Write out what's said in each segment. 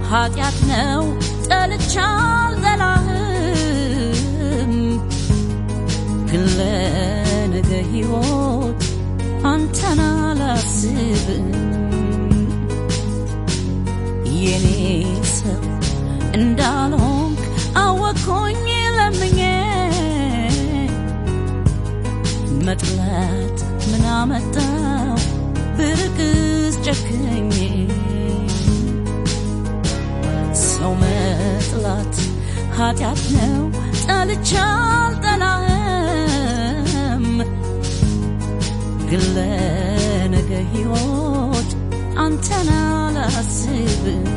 ኃጢአት ነው ጠልቻ አልጠላህም ግን ለነገ ሕይወት አንተን አላስብም የኔ ሰው እንዳልሆንክ አወቅኩኝ ለምኜ መጥላት ምን አመጣው ብርቅስ ጨክኜ ሰው መጥላት ኃጢአት ነው ጠልቻ አልጠላህም ግን ለነገ ሕይወት አንተን አላስብም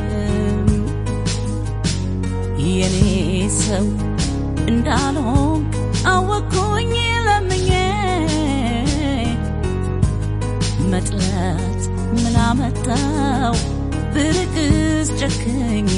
የኔ ሰው እንዳልሆንክ አወቅኩኝ ለምኜ መጥላት ምን አመጣው ብርቅስ ጨክኜ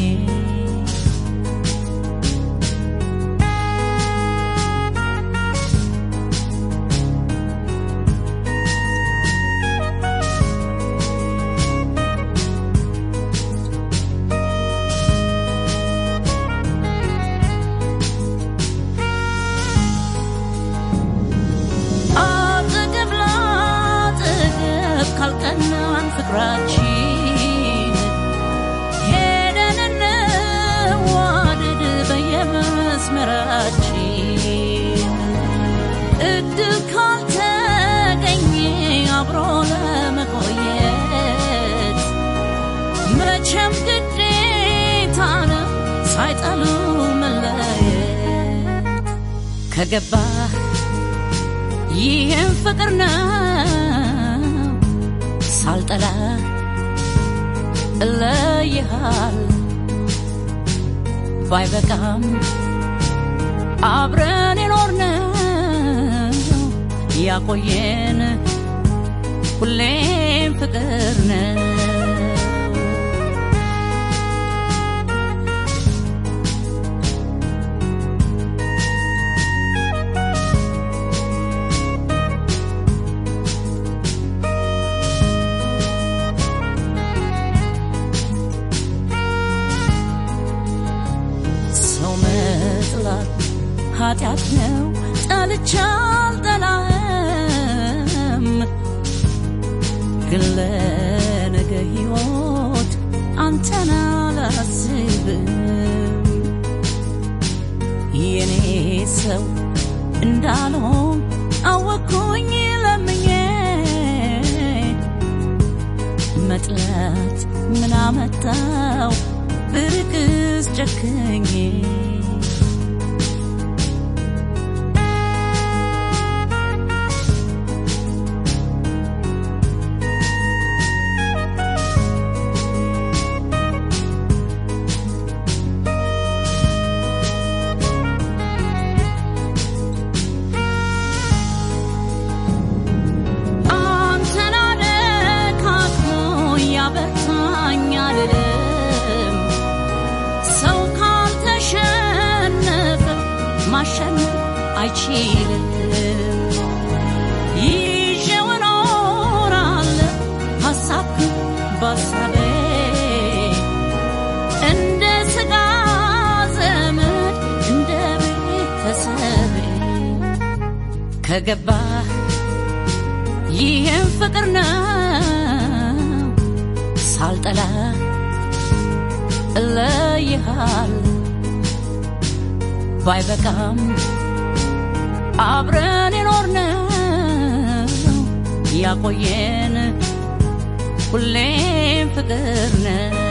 አጠገብ ላጠገብ ካልቀናን ፍቅራችን ሄደን እንዋደድ በየመስመራችን እድል ካልተገኘ አብሮ ለመቆየት መቼም ግዴታ ነው ሳይጠሉ መለየት ከገባህ ይህም ፍቅር ነው ሳልጠላ እለይሃል ባይበቃም አብረን የኖርነው ያቆየን ሁሌም ፍቅር ነው ሰው መጥላት ኃጢአት ነው ጠልቻ አልጠላህም ግን ለነገ ሕይወት አንተን አላስብም የኔ ሰው እንዳልሆን አወቅኩኝ ለምኜ መጥላት ምን አመጣው ብርቅስ ጨክኜ አንተን አነካክቶ ያበርታኝ አልልም ሰው ካልተሸነፈ ማሸነፍ አይችልም ይዤው እኖራለሁ ሐሳብህን በሐሳቤ እንደ ሥጋ ዘመድ እንደ ቤተሰቤ ከገባህ ይህም ፍቅር ነው ሳልጠላ እለይሃል ባይበቃም አብረን የኖርነው ያቆየን ሁሌም ፍቅር ነው